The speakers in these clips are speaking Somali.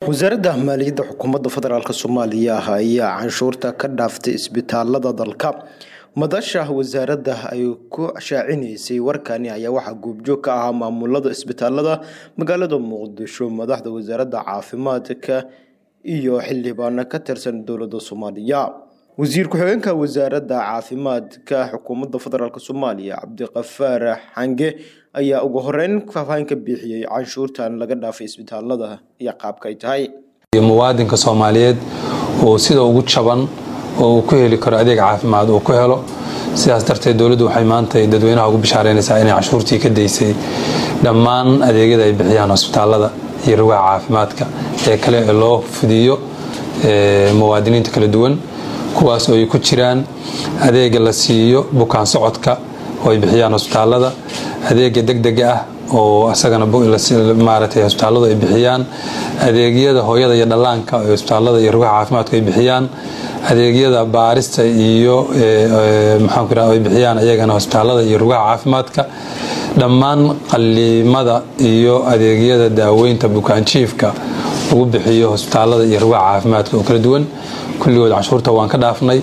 wasaaradda maaliyadda xukuumadda federaalk soomaaliya ayaa canshuurta ka dhaaftay isbitaalada dalka madasha wasaaradda ay ku shaacinaysay warkani ayaa waxaa goobjoog ka ahaa maamulada isbitaalada magaalada muqdisho madaxda wasaaradda caafimaadka iyo xildhibaano ka tirsan dowladda soomaaliya wasiir ku-xigeenka wasaaradda caafimaadka xukuumadda federaalk soomaaliya cabdiqafaar xange ayaa ugu horeyn faahfaahin ka bixiyey canshuurtan laga dhaafay isbitaalada iyo qaabka ay tahay muwaadinka soomaaliyeed oo sida ugu jaban oo uu ku heli karo adeeg caafimaad uu ku helo sidaas darteed dowladdu waxay maanta dadweynaha ugu bishaareynaysaa inay canshuurtii ka daysay dhammaan adeegyada ay bixiyaan hosbitaalada iyo rugaha caafimaadka ee kale ee loo fidiyo muwaadiniinta kala duwan kuwaas oo ay ku jiraan adeega la siiyo bukaan socodka oo ay bixiyaan hosbitaalada adeega degdega ah oo asagana maaragtay hosbitaaladu ay bixiyaan adeegyada hooyada iyo dhallaanka oo hosbitaalada iyo rugaha caafimaadku ay bixiyaan adeegyada baarista iyo maxaanku iraha ay bixiyaan iyagana hosbitaalada iyo rugaha caafimaadka dhammaan qalliimada iyo adeegyada daaweynta bukaanjiifka lagu bixiyo hosbitaalada iyo rugaha caafimaadka oo kala duwan kulligood canshuurta waan ka dhaafnay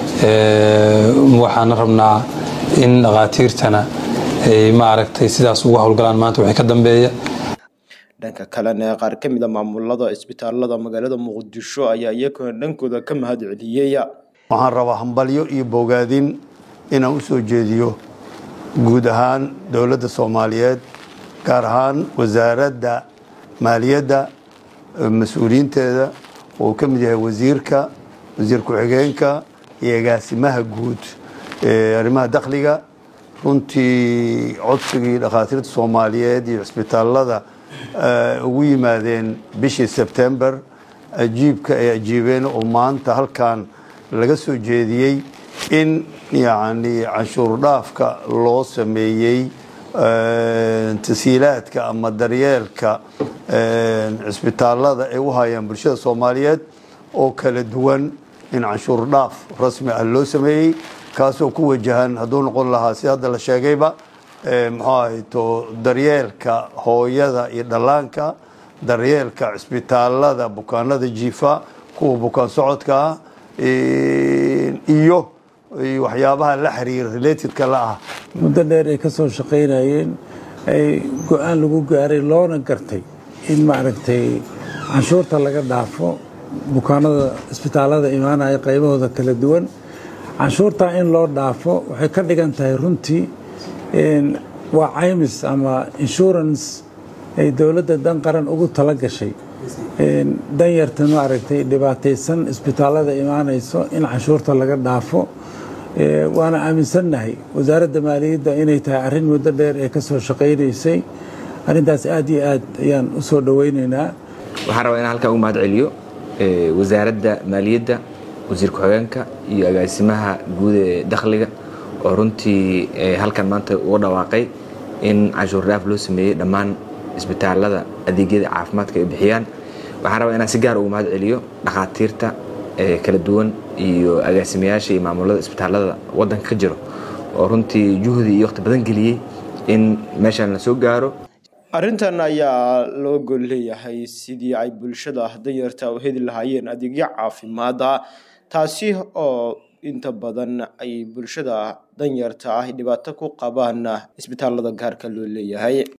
waxaana rabnaa in dhakhaatiirtana ay maaragtay sidaas ugu howlgalaan maanta wixii ka dambeeya dhanka kalena qaar ka mid a maamulada isbitaalada magaalada muqdisho ayaa iyaguna dhankooda ka mahad celiyey waxaan rabaa hambalyo iyo bogaadin inaan u soo jeediyo guud ahaan dowladda soomaaliyeed gaar ahaan wasaaradda maaliyadda mas-uuliyiinteeda oo ka mid yahay wasiirka wasiir ku-xigeenka iyo agaasimaha guud ee arrimaha dakhliga runtii codsigii dhakhaatiirta soomaaliyeed iyo cisbitaalada ugu yimaadeen bishii sebtember ajiibka ay ajiibeen oo maanta halkan laga soo jeediyey in yacni canshuur dhaafka loo sameeyey tasiilaadka ama daryeelka cisbitaalada ay u hayaan bulshada soomaaliyeed oo kala duwan in canshuur dhaaf rasmi ah loo sameeyey kaasoo ku wajahan hadduu noqon lahaa si hadda la sheegayba muxuu ahayto daryeelka hooyada iyo dhallaanka daryeelka cisbitaalada bukaanada jiifa kuwa bukaan socodka ah iyo waxyaabaha la xiriira relatedka la ah muddo dheer ay ka soo shaqaynayeen ay go-aan lagu gaaray loona gartay in maaragtay canshuurta laga dhaafo bukaanada isbitaalada imaanaya qaybahooda kala duwan canshuurtaa in loo dhaafo waxay ka dhigan tahay runtii waa caymis ama insurance ay dowladda dan qaran ugu tala gashay danyarta maaragtay dhibaataysan isbitaalada imaanayso in canshuurta laga dhaafo waana aaminsannahay wasaaradda maaliyadda inay tahay arrin muddo dheer ee ka soo shaqaynaysay arrintaas aad iyo aad ayaan u soo dhowaynaynaa waxaan rabaa inaan halkaa ugu mahad celiyo wasaaradda maaliyadda wasiir ku-xigeenka iyo agaasimaha guud ee dakhliga oo runtii halkan maanta uga dhawaaqay in canshuur dhaaf loo sameeyey dhammaan isbitaalada adeegyada caafimaadka ay bixiyaan waxaan rabaa inaan si gaar ugu mahad celiyo dhakhaatiirta kala duwan iyo agaasimayaasha iyo maamulada isbitaalada waddanka ka jiro oo runtii juhdi iyo waqti badan geliyey in meeshan la soo gaaro arrintan ayaa loo gol leeyahay sidii ay bulshada danyarta u heli lahaayeen adeegyo caafimaada taasi oo inta badan ay bulshada danyarta ah dhibaato ku qabaan isbitaalada gaarka loo leeyahay